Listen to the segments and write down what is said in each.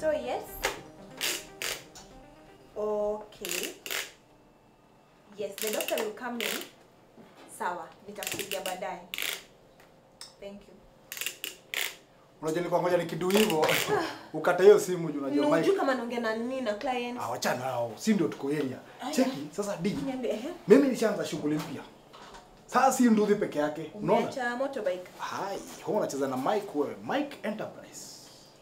So yes. Okay. Yes, the doctor will come in. Sawa, nitakupigia baadaye. Thank you. Unajua nilikuwa ngoja nikidu hivyo ukata hiyo simu juu unajua Unajua Mike. kama naongea na nini na client? Ah, wachana nao. Si ndio tuko area. Cheki sasa D. Niambie, ehe. Mimi nishaanza shughuli mpya. Sasa si nduthi peke yake. Unaona? Umeacha motorbike. Hai, huwa unacheza na Mike wewe. Mike Enterprise.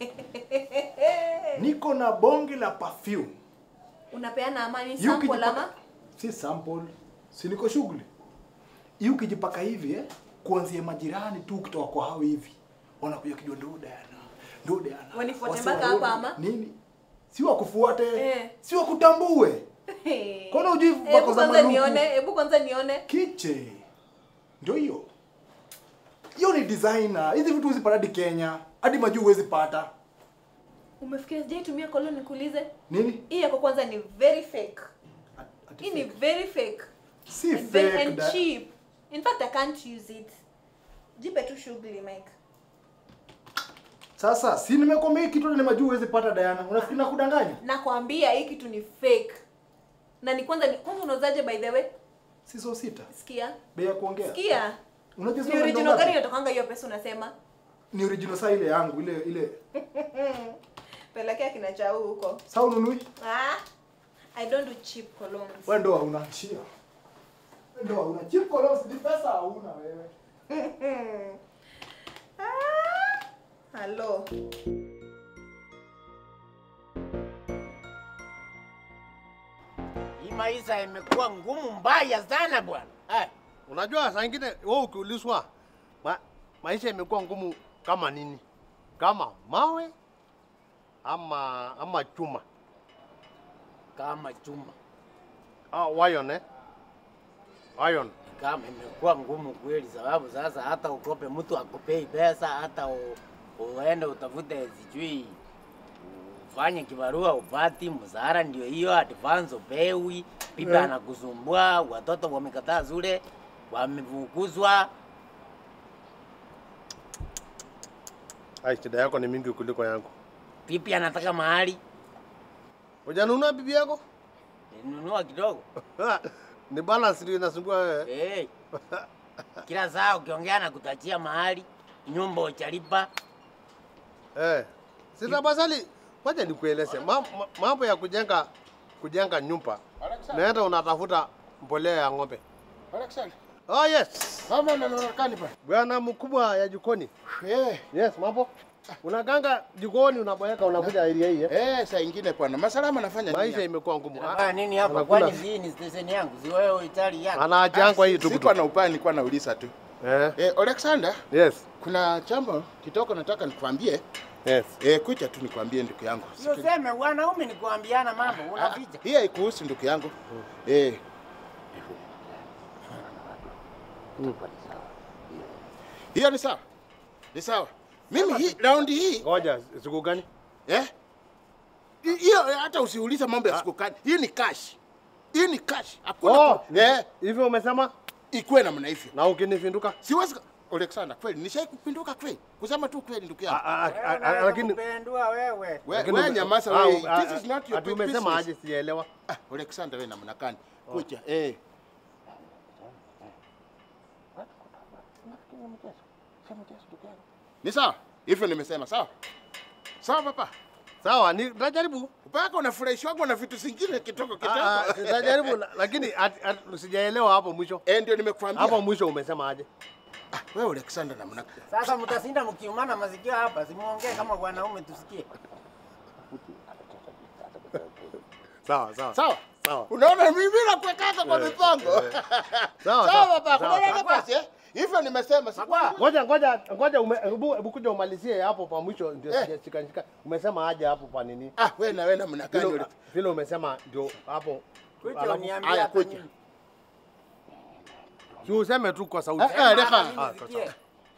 Niko na bonge la perfume. Unapeana amani Yu sample ukijipaka- ama? Si sample. Si niko shughuli. Hii ukijipaka hivi eh, kuanzia majirani tu kutoka kwa hao hivi. Wanakuja kijua ndo Diana. Ndo Diana. Wanifuate Wase mpaka wa hapa road. ama? Nini? Si wakufuate. Eh. Si wakutambue. Mbona hujui Hebu vako za kwanza maluku? nione, hebu kwanza nione. Kiche. Ndio hiyo. Hiyo ni designer. Hizi vitu huwezi pata hadi Kenya. Hadi majuu huwezi pata. Umefikiria sijai tumia koloni nikuulize? Nini? Hii yako kwanza ni very fake. Ati Hii ni fake. very fake. Si And very- fake. and da- cheap. In fact, I can't use it. Jipe tu shughuli, Mike. Sasa si nimekwambia hii kitu ni majuu huwezi pata Diana. Unafikiri nakudanganya? Nakwambia hii kitu ni fake. Na ni kwanza ni kwanza unauzaje by the way? Si so sita. Sikia. Bei ya kuongea. Sikia. Unajua Ni sio original ngapi? gani inatokanga hiyo pesa unasema? Ni original saa ile yangu ile ile. Pelekea kina chau huko. Saa ununui? Ah. I don't do cheap colognes. Wewe ndo hauna chia. Wewe ndo hauna cheap colors ni pesa hauna wewe. Ah. Hello. Hii maisha imekuwa ngumu mbaya sana bwana. Eh, Unajua saa ingine wewe ukiulizwa ma, maisha imekuwa ngumu kama nini? Kama mawe ama ama chuma. kama chuma Ah, iron eh? Iron. kama imekuwa ngumu kweli, sababu sasa hata ukope mtu akupei pesa, hata u, uende utafute sijui ufanye kibarua upati mzara, ndio hiyo advance upewi, bibi Eh. anakusumbua, watoto wamekataa zule, wamefukuzwa. Ai, shida yako ni mingi kuliko yangu. Bibi anataka mahali Hujanunua bibi yako? ninunua kidogo ni balance ndio inasumbua wewe. hey. Kila saa ukiongea na kutachia mahali nyumba uchalipa Eh. Sasa basali, wacha nikueleze Ma- ma- mambo ya kujenga kujenga nyumba. Naenda unatafuta mbolea ya ng'ombe. Alexander, Oh yes. mama unaonekana pa. Bwana mkubwa ya jikoni. Eh, Yes, mambo. Unaganga jikoni unaboeka unakuja area hii. Eh? eh, saa ingine bwana. Masalama nafanya Maisha nini? imekuwa ngumu. Unafanya nini hapa? Anakula- Kwani hii ni station yangu? Si wewe itali yako? Anaachangwa hii Sikuwa tukutu. na upaya, nilikuwa nauliza tu. Eh. Eh, Alexander, Yes. kuna jambo kitoko nataka nikwambie. Yes. Eh, kuja tu nikwambie ndugu yangu. Sio sema wanaume ni kuambiana mambo, Ah, unaficha. Hii haikuhusu ndugu yangu. Eh. Hiyo ni sawa. Ni sawa. Mimi hii raundi hii Ngoja siku gani? Eh? Hi- Hiyo hata usiulize mambo ya siku kani. Hii ni cash. Hii ni cash. Hakuna Oh, ku- eh, hivyo umesema ikuwe namna hivyo. na ukinifinduka. Siwezi ka- Alexander, kweli nishai kupinduka kweli. Kusema tu kweli ndugu yangu. Ah, ah, ah, ah, Lakini kupendua wewe. Wewe lakini wewe ume- nyamaza ah, wewe. ah, This is not your ati big umesema business. aje sijaelewa. Ah, Alexander wewe namna gani? Kuja. Eh. Ni sawa? Hivyo nimesema sawa? Sawa papa. Sawa, ni najaribu. Mpaka unafurahishwa na vitu zingine kitoko Ah, ah, kitoko. Najaribu la- lakini at- at- sijaelewa hapo mwisho. Eh, ndio nimekuambia. Hapo mwisho umesema aje? Ah, wewe Alexander namna gani? Sasa mtasinda mkiumana masikio hapa, simuongee kama wanaume tusikie. Sawa, sawa. Sawa? Sawa. Unaona mimi nakuwekaka kwa mipango. Sawa, Sawa sawa. baba, sawa, kuna sawa. nafasi eh? Hivyo nimesema si Makwa. Ngoja ngoja ngoja ume- hebu hebu kuja umalizie hapo pa mwisho ndio Eh. sijashika shika. Umesema aje hapo pa nini? Ah, wewe na wewe namna gani? Vile ule- vile umesema ndio hapo. Kuja Alafu- uniambie haya, hata kuja. mimi. Si useme tu kwa sauti. Eh, eh, leka. Hata mimi Ah, nisikie.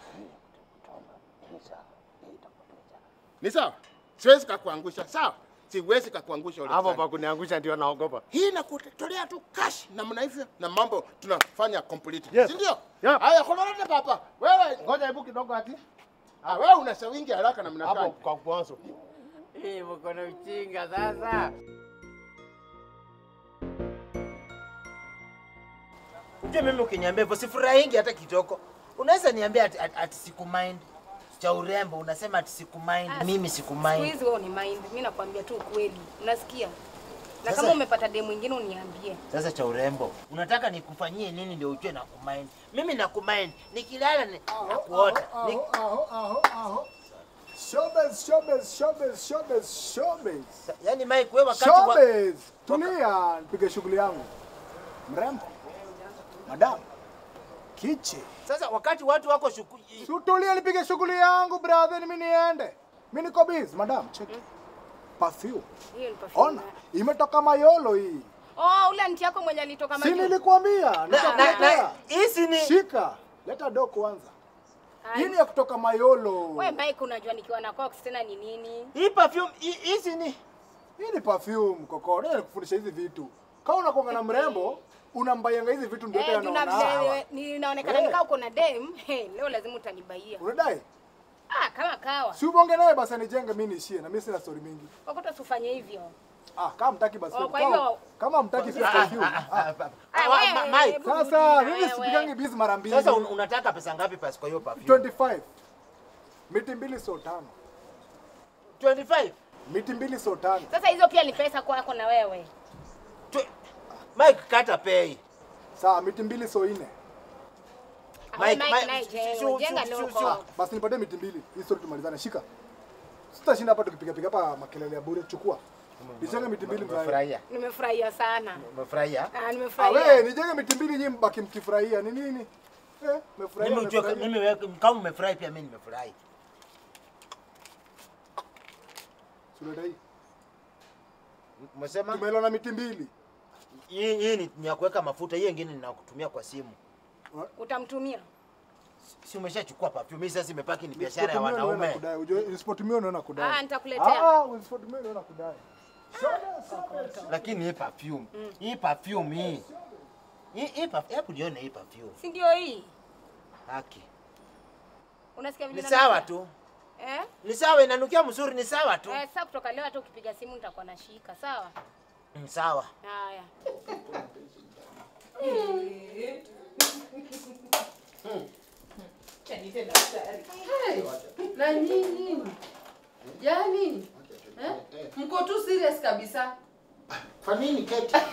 Ni sawa? Siwezi kakuangusha. Sawa? Siwezi kakuangusha ule. Hapo pa kuniangusha ndio naogopa. Hii nakutolea tu cash namna hivyo na mambo tunafanya complete. Yes. Si ndio? Yep. Haya, kolorete papa. Wewe Ngoja hebu kidogo ati ah, wewe una sawingi haraka namna hapo gani? kwa mwanzo. Hii mko na uchinga sasa. Unajua mimi ukiniambia hivyo sifurahingi hata kidogo. Unaweza niambia ati, ati, ati sikumind cha urembo, unasema ati sikumind. Ah, Mimi Siku sikumind. hizi wewe ni mind. Mimi nakwambia tu ukweli. Unasikia? Na Sasa- kama umepata demu mwingine uniambie. Sasa cha urembo, unataka nikufanyie nini ndio ujue na kumind? Mimi na kumind, nikilala ni na kuota. Ni- Aho, aho, aho, aho. Showbiz, showbiz, showbiz, showbiz, showbiz. Yaani Mike wewe wakati wa... Showbiz. Tulia, nipige shughuli yangu. Mrembo. Madam. Kiche. Sasa wakati watu wako shuku... Tutulia nipige shughuli yangu brother, mimi niende. Mimi niko busy, madam. Check. Perfume. Hiyo ni perfume. Ona, imetoka Mayolo hii. Oh, ule anti yako mwenye alitoka Si majuu. nilikwambia, na, na, na, nitakuletea. hizi ni Shika. Leta do kwanza. Ai. Hii ni ya kutoka Mayolo. Wewe Mike unajua nikiwa na Cox tena ni nini? hii perfume hii- hizi ni Hii ni perfume koko. Ndio nikufundisha hizi vitu. Kama unakuanga na mrembo, unambayanga hizi vitu ndio Eh, tena tuna unaona. vile ninaonekana Eh. nikaa uko na dem. Hey, leo lazima utanibaia. Unadai? Ah, kama kawa. Si ubonge naye basi anijenge mimi niishie na mimi sina story mingi. Wakuta usifanye hivyo. Ah, kama mtaki basi. Oh, kwa kama- hivyo- Kama mtaki pia perfume. Ah, Ah, Ah, wewe, ma- Mike, hebu Sasa rudi, mimi wewe. sipigangi busy mara mbili. sasa un, unataka pesa ngapi pasi kwa hiyo perfume? 25. Miti mbili so tano. 25. Miti mbili so tano. Sasa hizo pia ni pesa kwako na wewe. Twe- Mike kata pay. Sawa, miti mbili so nne. Ah, Mike, Mike, Mike, naye shu- jenga, shu- jenga shu- loko. shu- Basi nipatie miti mbili. Hii story tumalizane. Shika. Sitashinda hapa tukipiga piga hapa makelele ya bure. Chukua. Nijenge miti mbili mzee. Umefurahia? Nimefurahia sana. Umefurahia? Ah, Ah, we, nimefurahia. nijenge miti mbili nyinyi mbaki mkifurahia. Ni nini? Eh, mmefurahia. Mimi ujue mmefurahia. mimi wewe kama umefurahi pia mimi nimefurahi. Suleta hii. Umesema Tumeelewana miti mbili. hii hii ni ni ya kuweka mafuta, hiyo ingine ninakutumia kwa simu. Utamtumia? Si umeshachukua perfume, hii sasa imebaki ni biashara ya Nisipotumia unaona wanaume. kudai. Unajua nisipotumia unaona kudai. Ah, nitakuletea. Ah, ah, usipotumia unaona kudai. Lakini hii perfume, hii perfume hii. Hii hii perfume, hebu nione hii perfume. Si ndio hii? Haki. Unasikia vile Ni sawa nanukia? tu. Eh? Ni sawa inanukia mzuri, ni sawa tu. Eh, sasa kutoka leo hata ukipiga simu nitakuwa nashika, sawa? Ni sawa. Haya. na nyinyi yani eh? mko tu serious kabisa Kwa nini keti? Sasa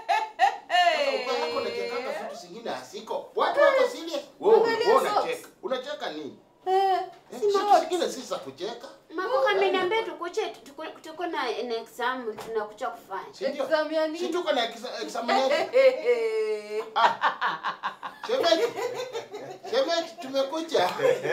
uko hapo unachekanga vitu zingine hasiko. Watu wako serious. Wewe Angalia wewe socks. unacheka. Unacheka nini? eh, Eh, si Vitu not. zingine si za kucheka. Mako ameniambia tukuche tuko, tuko na na exam tunakucha kufanya. Si ndio? Exam ya Si nini? tuko na exa- examination. Eh, Shemeji. Shemeji tumekuja.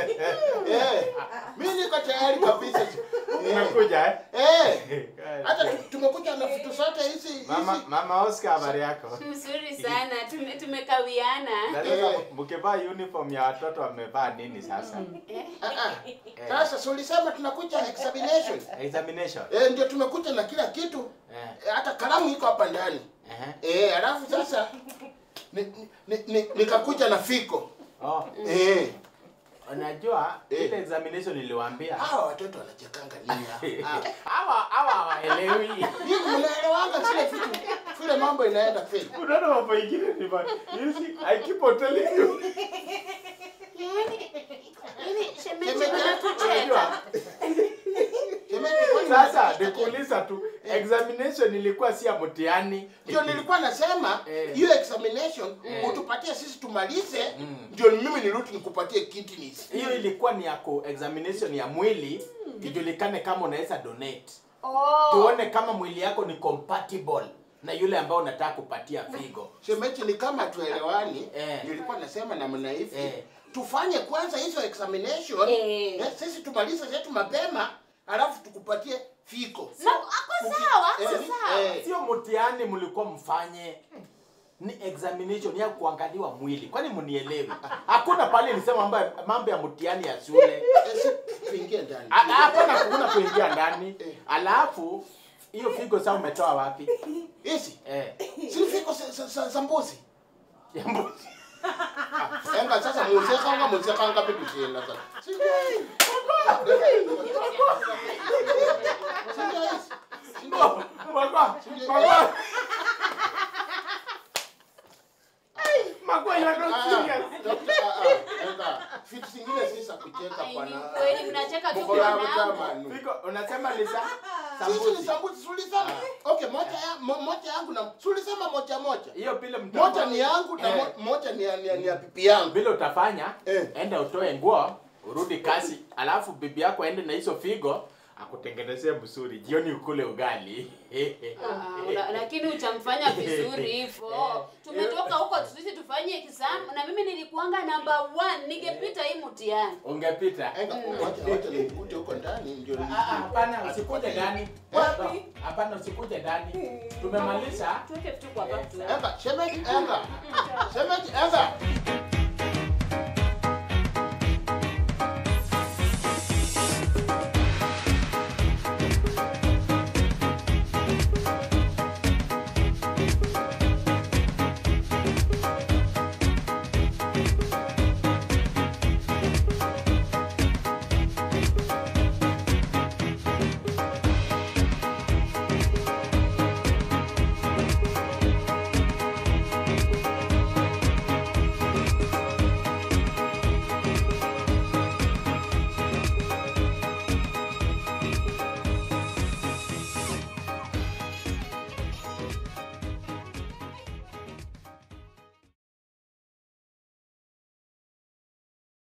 Eh. Mimi niko tayari kabisa. Umekuja eh? Eh. Hata tu- tumekuja na vitu zote hizi Mama, hizi. mama Oscar habari yako? Mzuri sana tume, tumekawiana. Na sasa mkivaa uniform ya watoto wamevaa nini sasa? Eh? Ah, ah. Sasa si ulisema tunakuja examination. Examination. Eh, ndio tumekuja na kila kitu. Eh. Eh, hata kalamu iko hapa ndani. Eh. Eh, alafu sasa ni- ni- ni- nikakuja na fiko. Oh, Eh. unajua Eh. ile examination niliwaambia. Hawa watoto wanachekanga nini? hapa? Ah. Hawa hawa hawaelewi. Hii mnaelewanga zile vitu vile mambo inaenda fake. Unaona mambo ingine ni bad. You see, I keep on telling you. Yaani yaani shemeji Shemeji, unatucheka. Unajua? Shemeji, kwani Sasa unacheka? nikuuliza tu, examination ilikuwa si ya mtihani. Ndio nilikuwa nasema Eh. hiyo examination Eh. utupatie sisi tumalize, Mm. ndio mimi nirudi nikupatie kidneys. Hiyo ilikuwa ni ya ku examination ya mwili ijulikane kama unaweza donate. Oh. Tuone kama mwili yako ni compatible na yule ambao unataka kupatia figo. Shemeji, ni kama tuelewani. Eh. Nilikuwa nasema namna hivi Eh. tufanye kwanza hizo examination Eh. eh, sisi tumalize zetu mapema, alafu tukupatie fiko. Ma, ako sawa, Eh, ako sawa. eh. Sio mtihani mlikuwa mfanye. Ni examination ya kuangaliwa mwili. Kwani mnielewi? Hakuna pale nisema mambo ya- mambo ya mtihani ya shule. Eh, si tuingie ndani. A- Hapana kuna kuingia ndani. Alafu hiyo figo sasa umetoa wapi? Hizi Eh. si fiko za- za- za za mbuzi. ya mbuzi. Enga sasa musekanga musekanga vitu tena sasa. Si- Shamaliza. Sisi ni Sambusi. sambusi, sulisema. Okay, moja ya mo- moja yangu na sulisema moja moja. Hiyo pile mtafanya- Moja ni yangu na Eh. mo- moja ni ya ni ya- ni ya pipi yangu. vile utafanya Eh. enda utoe nguo urudi kazi alafu bibi yako aende na hizo figo akutengenezee msuri jioni ukule ugali Ah, una- lakini utamfanya vizuri hivyo. Tumetoka huko sisi tufanye exam na mimi nilikuanga number one, ningepita hii mtihani. ungepita Enga, wacha wacha nikute huko ndani ndio Ah, ah, hapana usikuje ndani Wapi? hapana usikuje ndani tumemaliza Tuweke vitu kwa bag tu. Enga, shemeji, enga. Shemeji, enga.